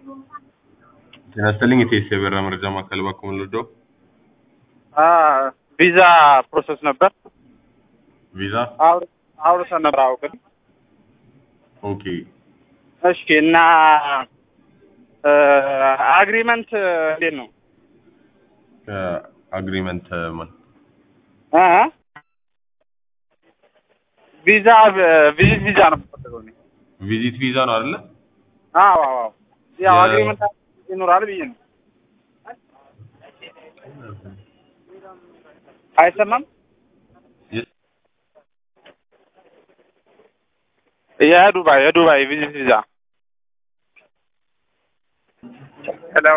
ጤና ይስጥልኝ የቴስ የበራ መረጃ ማዕከል እባክዎ ምን ልርዳዎ? ቪዛ ፕሮሰስ ነበር ቪዛ አውር- አውርተን ነበር። አዎ ግን ኦኬ እሺ። እና አግሪመንት እንዴት ነው? አግሪመንት ማን እ ቪዛ ቪዚት ቪዛ ነው የምፈልገው እኔ። ቪዚት ቪዛ ነው አይደለ? አዎ አዎ አዎ። ያው የ- አግሪመንት ይኖራል ብዬ ነው። አይሰማም? የ- የዱባይ የዱባይ ቪዚት ቪዛ ሄሎ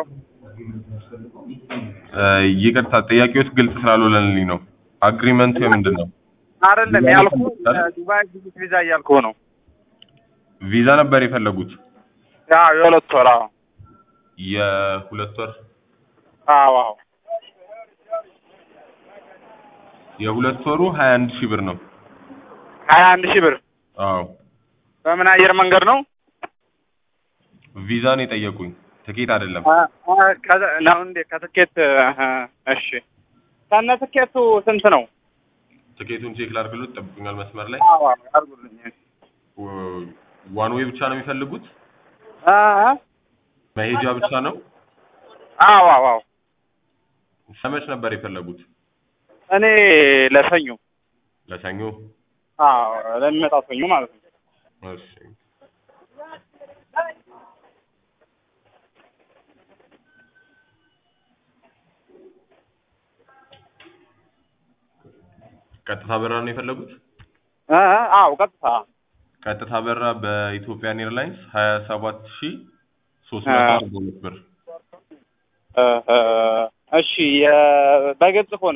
እ ይቅርታ ጥያቄዎች ግልጽ ስላልሆነልኝ ነው። አግሪመንቱ የምንድን ነው? አይደለም ዱባይ ያልኩህ አይደል? ዱባይ ቪዚት ቪዛ እያልኩህ ነው። ቪዛ ነበር የፈለጉት ያው የሁለት ወር አዎ የሁለት ወር አዎ አዎ የሁለት ወሩ ሀያ አንድ ሺህ ብር ነው። ሀያ አንድ ሺህ ብር አዎ በምን አየር መንገድ ነው? ቪዛ ነው የጠየቁኝ ትኬት አይደለም። አ- አ- ከዛ- ነው እንዴ? ከትኬት እ፣ እሺ ከነ ትኬቱ ስንት ነው? ትኬቱን ቼክ ላድርግሎት ጠብቁኛል መስመር ላይ አዎ አዎ አድርጉልኝ። ዋን ዌይ ብቻ ነው የሚፈልጉት? አ አ መሄጃ ብቻ ነው? አዎ አዎ አዎ ሰመች ነበር የፈለጉት? እኔ ለሰኞ ለሰኞ? አዎ ለሚመጣው ሰኞ ማለት ነው። እሺ ቀጥታ በራ ነው የፈለጉት? እ እ አዎ ቀጥታ ቀጥታ በራ በኢትዮጵያን ኤርላይንስ ሀያ ሰባት ሺ ሶስት መቶ አርባ ሁለት ብር። እ እ እሺ የ- በግብጽ ከሆነ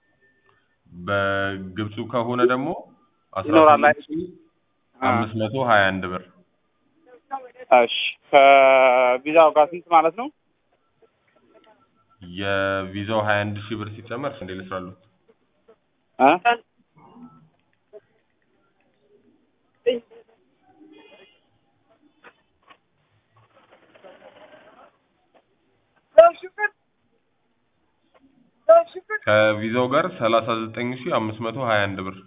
በግብፁ ከሆነ ደግሞ አስራ ይኖራል ስምንት ሺ አምስት መቶ ሀያ አንድ ብር። እሺ ከቪዛው ጋር ስንት ማለት ነው? የቪዛው ሀያ አንድ ሺህ ብር ሲጨመር እንዴ ልስራሉት? እ ከቪዛው ጋር ሰላሳ ዘጠኝ ሺ አምስት መቶ ሀያ አንድ ብር።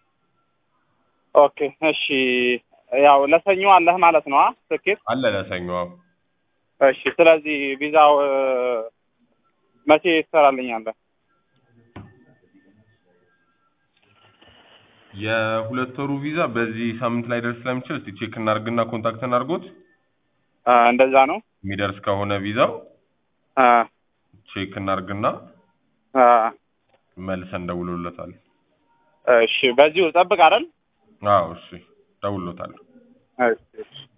ኦኬ እሺ ያው ለሰኞ አለህ ማለት ነው? አ ትኬት አለ ለሰኞ። አዎ። እሺ ስለዚህ ቪዛው እ፣ መቼ ትሰራልኛለህ? የሁለት ወሩ ቪዛ በዚህ ሳምንት ላይ ደርስ ስለሚችል እስቲ ቼክ እናርግና ኮንታክት እናርጎት። እ፣ እንደዛ ነው። የሚደርስ ከሆነ ቪዛው እ ቼክ እናርግና እ፣ መልሰን ደውሎለታል። እሺ በዚሁ ጠብቅ አይደል? አዎ እሺ፣ ደውሎታል። እሺ እሺ